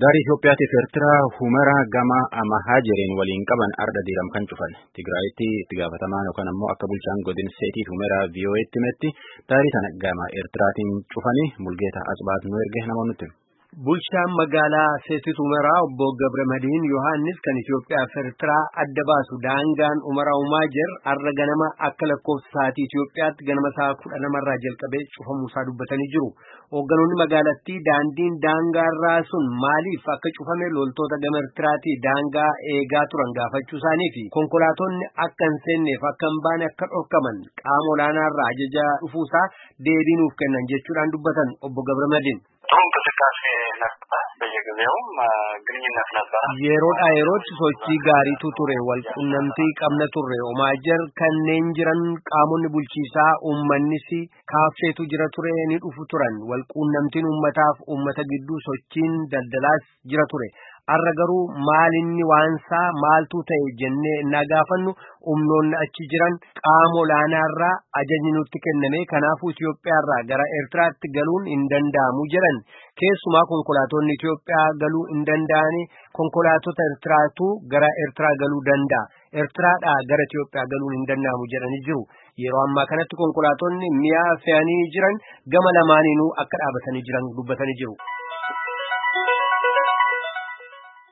Gaarii Itoophiyaatiif Eertiraa Humeraa gama Amahaajereen waliin qaban arda diiram kan cufan. Tigraayitti itti gaafatamaan yookaan ammoo akka bulchaan godin seetii Humeraa VOA'tti himetti daarii sana gama Eertiraatiin cufanii Mulgeeta Asbaat nu erge namoonni Bulchaan magaalaa Seetit Umaraa obbo Gabre Madiin Yohaannis kan Itoophiyaa fi Eertiraa adda baasu daangaan Umaraa Umaajer har'a ganama akka lakkoofsa sa'aatii Itoophiyaatti ganama sa'a kudha lamarraa jalqabee cufamuusaa dubbatanii jiru. Hoogganoonni magaalattii daandiin daangaarraa sun maaliif akka cufame loltoota gama Eertiraatii daangaa eegaa turan gaafachuu isaanii fi konkolaatonni akka hin seenneef akka hin baane akka dhorkaman qaama olaanaarraa ajaja dhufuusaa deebii nuuf kennan jechuudhaan dubbatan obbo Gabre Madiin. ጥሩ እንቅስቃሴ ነበረ። በየጊዜውም ግንኙነት ነበረ። yeroodhaa yerootti sochii gaariitu ture walqunnamtii qabna turre omaajer kanneen jiran qaamonni bulchiisaa uummannis kaaffeetu jira ture ni dhufu turan walqunnamtiin uummataaf uummata gidduu sochiin daldalaas jira ture har'a garuu maalinni waansaa maaltu ta'e jennee innaa gaafannu humnoonni achi jiran qaama olaanaarraa ajajni nutti kenname kanaafuu Itoophiyaarraa gara Eertiraatti galuun hin danda'amu jedhan keessumaa konkolaatonni Itoophiyaa galuu hin danda'ani konkolaatota Eertiraatu gara Eertiraa galuu danda'a. Eertiraadhaa gara Itoophiyaa galuun hin danda'amu jedhanii jiru. Yeroo ammaa kanatti konkolaatonni mi'a fe'anii jiran gama lamaaniinuu akka dhaabatanii jiran dubbatanii jiru.